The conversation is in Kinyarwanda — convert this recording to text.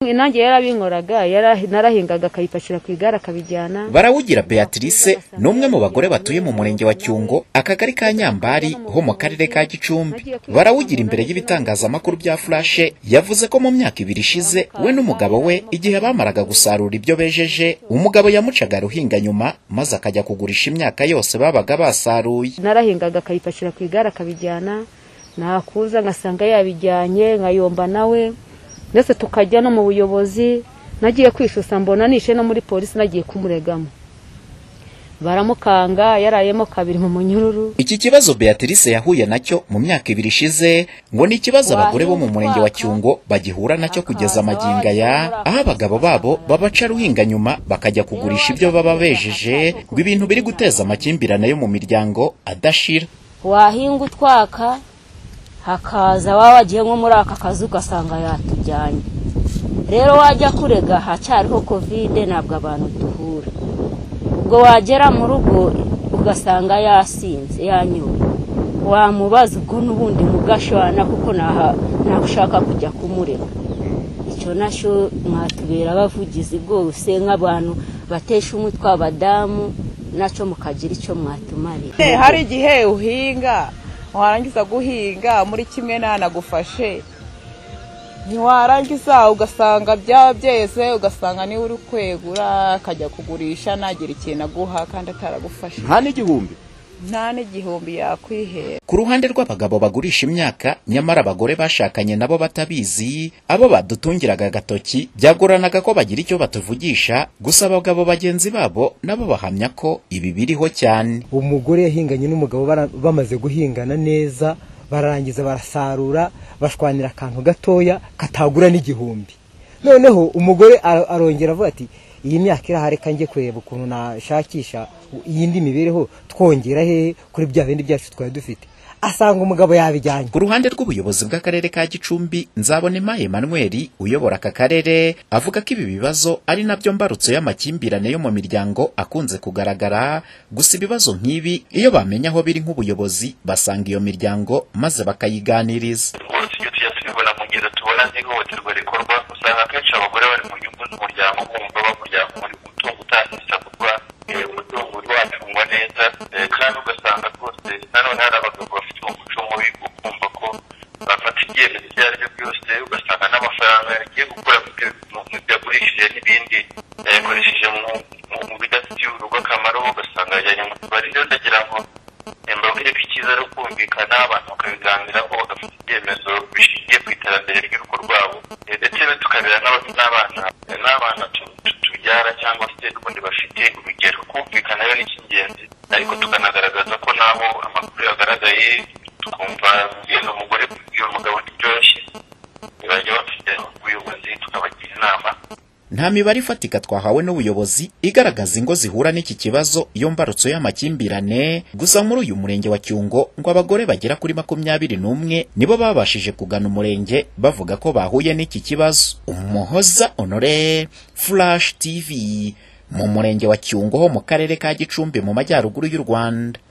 nanjye yarabinkoraga yara- narahingaga akayipakira ku igare akabijyana barawugira beatrice ni umwe mu bagore batuye mu murenge wa cyungo akagari ka nyambari ho mu karere ka gicumbi barawugira imbere y'ibitangazamakuru bya furashe yavuze ko mu myaka ibiri ishize we n'umugabo we igihe bamaraga gusarura ibyo bejeje umugabo yamucaga ruhinga nyuma maze akajya kugurisha imyaka yose babaga basaruye narahingaga akayipakira ku igare akabijyana nakuza ngasanga yabijyanye nkayomba nawe ndetse tukajya no mu buyobozi nagiye kwisusa mbona nishe no muri polisi nagiye kumuregamo baramukanga yarayemo kabiri mu munyururu iki kibazo beatrice yahuye nacyo mu myaka ibiri ishize ngo ni ikibazo abagore bo mu murenge wa cyungo bagihura nacyo kugeza amaginga ya aho abagabo babo babaca ruhinga nyuma bakajya kugurisha ibyo baba bejeje ngo ibintu biri guteza amakimbirane yo mu miryango adashira wahinga utwaka hakaza waba wagiye nko muri aka kazu ugasanga yatujyanye rero wajya kurega hacyariho kovide ntabwo abantu duhura ubwo wagera mu rugo ugasanga yasinze yanyuwe wamubaza ubwo n'ubundi mugashwana kuko naha- ntabwo ushaka kujya kumurega icyo nacyo mwatubera abavugizi rwose nk'abantu batesha umutwe abadamu nacyo mukagira icyo mwatumarira Eh, hari igihe uhinga warangiza guhinga muri kimwe ntanagufashe ntiwarangiza ugasanga byaba byeze ugasanga niwe uri kwegura akajya kugurisha ntagira ikintu aguha kandi ataragufashe nta n'igihumbi nta n'igihumbi yakwihera ku ruhande rw'abagabo bagurisha imyaka nyamara abagore bashakanye nabo batabizi abo badutungiraga agatoki byagoranaga ko bagira icyo batuvugisha gusa abagabo bagenzi babo nabo bahamya ko ibi biriho cyane umugore yahinganye n'umugabo bara- bamaze guhingana neza bararangiza barasarura bashwanira akantu gatoya katagura n'igihumbi noneho umugore ar- arongera avuga ati iyi myaka irahari kandi ngiye kureba ukuntu nashakisha iyindi mibereho twongera hehe kuri bya bindi byacu twari dufite asanga umugabo yabijyanye Ku ruhande rw'ubuyobozi bw'akarere ka Gicumbi, Nzabonema Emmanuel uyobora aka karere avuga ko ibi bibazo ari nabyo mbarutso y'amakimbirane yo mu miryango akunze kugaragara, gusa ibibazo nk'ibi iyo bamenya aho biri nk'ubuyobozi basanga iyo miryango maze bakayiganiriza. ubundi ibyo tujya tubibona mu ngero tubona nk'ihohoterwa rikorwa usanga akenshi abagore bari mu nyungu z'umuryango bumva bamurya muri umutungo utasesagurwa umutungo urwanirwa neza eh, kandi ugasanga rwose nanone hari abagabo bafite umuco mubi wo kumva ko bafata ibyemezo ibyo ari byo byose ugasanga n'amafaranga yagiye gukora mu byo- mu- mu byo yagurishije n'ibindi yayakoresheje mu- mu- mu bidafitiye urugo akamaro ugasanga yajyanye mu tubari rero ndagira ngo mbabwire ko icyiza ari ukumvikana abantu bakabiganiraho bagafata ibyemezo bishingiye ku iterambere ry'urugo rwabo Eh, ndetse rero tukabera n'aba- n'abana eh, n'abana tu- tu- tubyara cyangwa se n'ubundi bafite urugero kumvikana rero ni icy'ingenzi ariko tukanagaragaza ko n'aho amakuru yagaragaye tukumva yenda umugore kubwira umugabo ntibyoroshye ntibajya bafite ubuyobozi tukabagira inama Nta mibare ifatika twahawe n'ubuyobozi igaragaza ingo zihura n'iki kibazo iyo mbarutso y'amakimbirane, gusa muri uyu murenge wa Cyungo ngo abagore bagera kuri makumyabiri n'umwe nibo babashije kugana umurenge bavuga ko bahuye n'iki kibazo. Umuhoza Honore, Flash TV, mu murenge wa Cyungo ho mu karere ka Gicumbi mu majyaruguru y'u Rwanda.